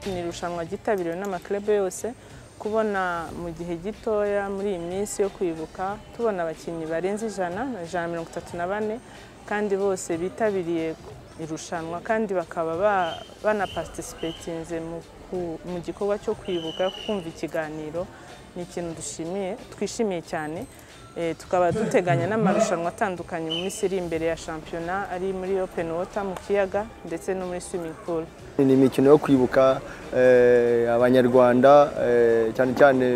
Ni irushanwa ryitabiriwe n'amaklebe yose kubona mu gihe gitoya muri iyi minsi yo kwibuka tubona abakinnyi barenze ijana ijana na mirongo itatu na bane kandi bose bitabiriye irushanwa kandi bakaba ba- banaparticipatinze mu ku- mu gikorwa cyo kwibuka kumva ikiganiro ni ikintu dushimiye twishimiye cyane Eh, tukaba duteganya n'amarushanwa atandukanye mu minsi iri imbere ya shampiyona ari muri open water mu kiyaga ndetse no muri swimming pool ni imikino yo kwibuka eh, abanyarwanda eh, cyane cyane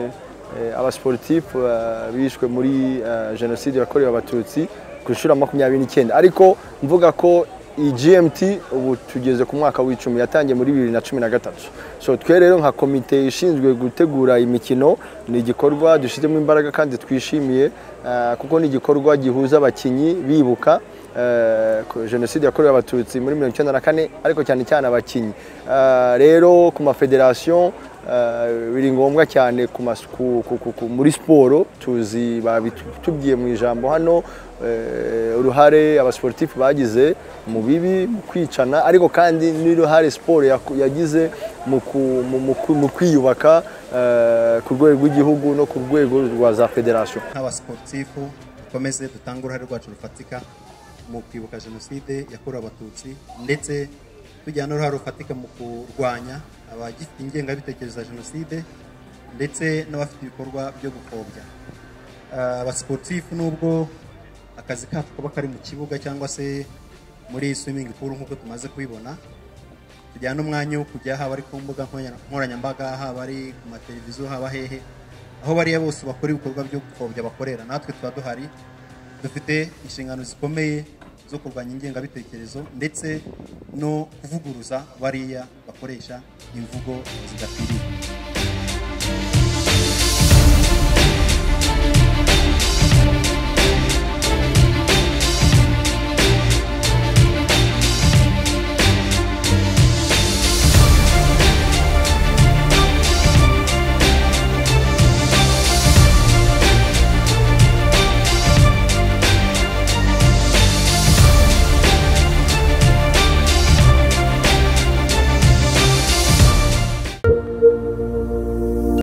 eh, abasiporutifu eh, bishwe muri eh, jenoside yakorewe abatutsi ku nshuro ya makumyabiri n'icyenda ariko mvuga ko iyi GMT ubu tugeze ku mwaka w'icumi yatangiye muri bibiri na cumi na gatatu so twe rero nka komite ishinzwe gutegura imikino ni igikorwa dushyizemo imbaraga kandi twishimiye eh, kuko ni igikorwa gihuza abakinnyi bibuka eh, ku- jenoside yakorewe abatutsi muri mirongo icyenda na kane ariko cyane cyane abakinnyi Eh, rero ku mafederasiyo eh, biri ngombwa cyane ku mas- ku- ku- ku- ku- muri siporo tuzi babitubwiye mu ijambo hano eh, uruhare abasiporutifu bagize mu bibi mu kwicana ariko kandi n'uruhare siporo yaku- yagize mu ku- mu- mu ku- mu kwiyubaka eh, ku rwego rw'igihugu no ku rwego rwa za federasiyo nk'abasiporutifu dukomeze dutange uruhare rwacu rufatika mu kwibuka jenoside yakorewe abatutsi ndetse tugira n'uruhare rufatika mu kurwanya abagifite ingengabitekerezo ya jenoside ndetse n'abafite ibikorwa byo gupfobya Ah, abasiporutifu nubwo akazi kacu kaba kari mu kibuga cyangwa se muri swimming pool nk'uko tumaze kubibona tugira n'umwanya wo kujya haba ari ku mbuga nkoranya- nkoranyambaga haba ari ku mateleviziyo haba hehe aho bariya bose bakora ibikorwa byo gupfobya bakorera natwe tuba duhari dufite inshingano zikomeye zo kurwanya ingengabitekerezo ndetse no kuvuguruza bariya bakoresha imvugo zidakwiriye